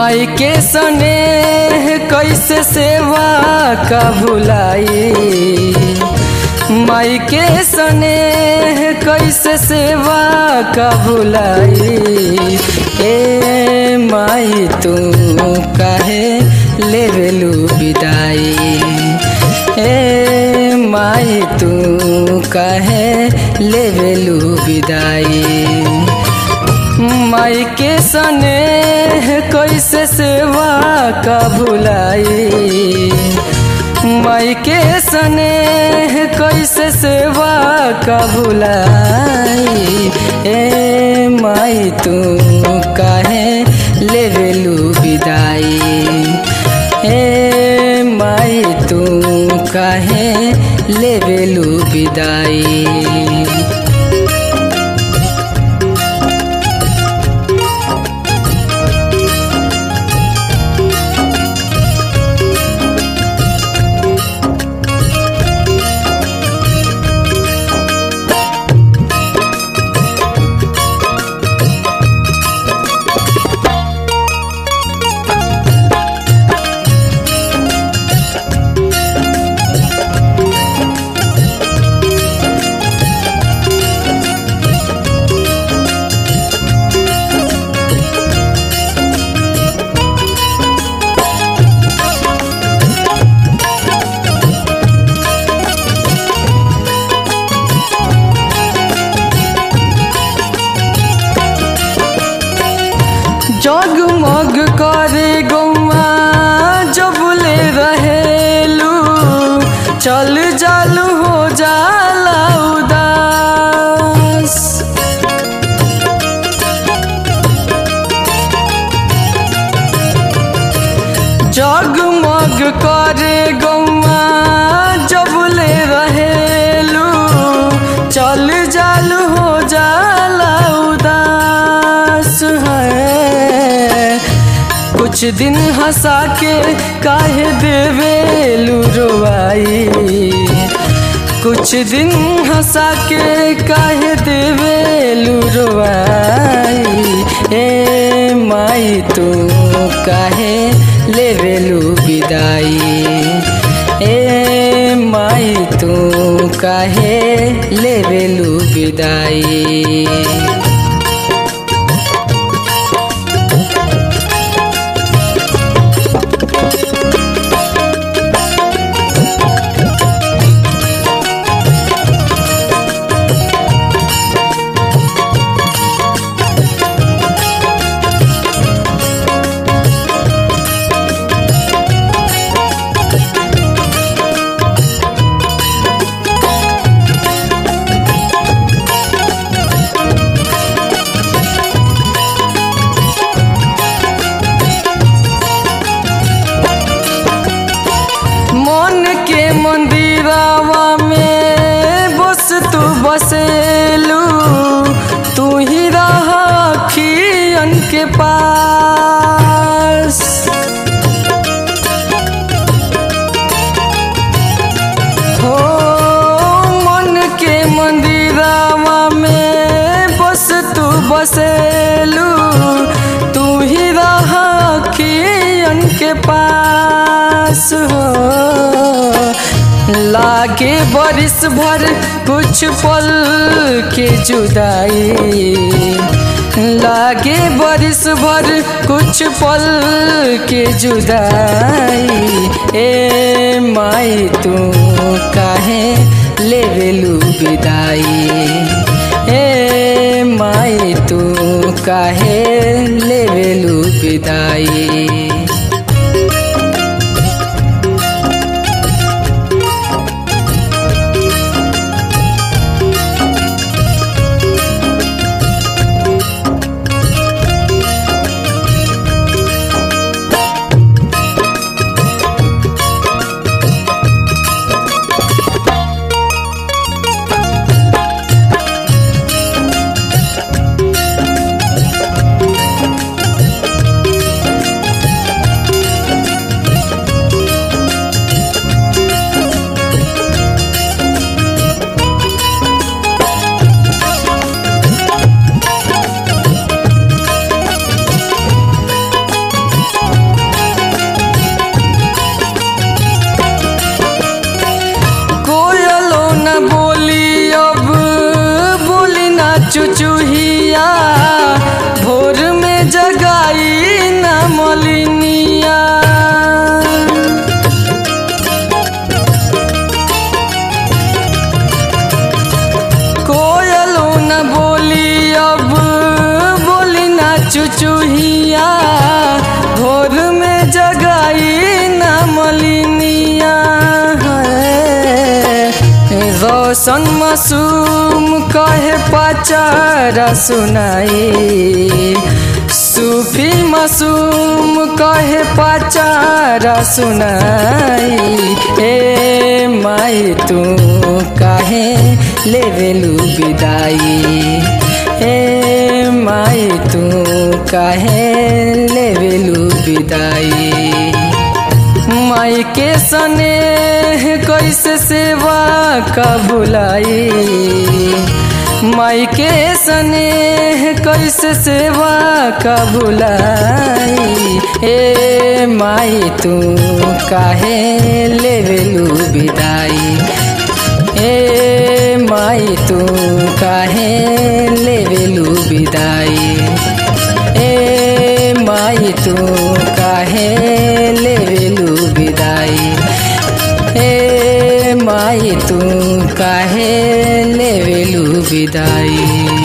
माई के स्नेह कैसे सेवा का भुलाई माई के स्नेह कैसे सेवा का भुलाई ए माई तू काहे लेवेलू विदाई ए माई तू काहे लेवेलू विदाई माई के स्नेह कैसे सेवा का भुलाई माई के स्नेह कैसे सेवा का भुलाई ए माई तू काहे लेवेलू विदाई ए माई तू काहे लेवेलू विदाई जगमग करे गौआ जबले रहेलू चल जालू हो जाला उदास जगमग करे गौआ जबले रहेलू चल जालू हो जाला उदास है कुछ दिन हंसा के काहे देवेलू रोवाई कुछ दिन हंसा के काहे देवेलू रोवाई ए माई तू काहे लेवेलू विदाई ए माई तू काहे लेवेलू विदाई मन के मंदिरावा में बस तू बसेलू तू ही रखियन के पास हो मन के मंदिरावा में बस तू बसेलू तू ही रखियन के पास हो लागे बरिस भर कुछ पल के जुदाई लागे बरिस भर कुछ पल के जुदाई ए माई तू काहे लेवेलू विदाई ए माई तू काहे लेवेलू विदाई चुचुहिया भोर में जगाई न मलिनिया रोशन मासूम कहे पचारा सुनाई सूफी मासूम कहे पचारा सुनाई ए माई तू काहे लेवेलू विदाई ए माई तू काहे लेवेलू विदाई माई के सने कैसे सेवा का बुलाई माई के सने कैसे सेवा का बुलाई ए माई तू काहे लेवेलू विदाई ए माई तू काहे लेवेलू विदाई ए माई तू काहे लेवेलू विदाई ए माई तू काहे लेवेलू विदाई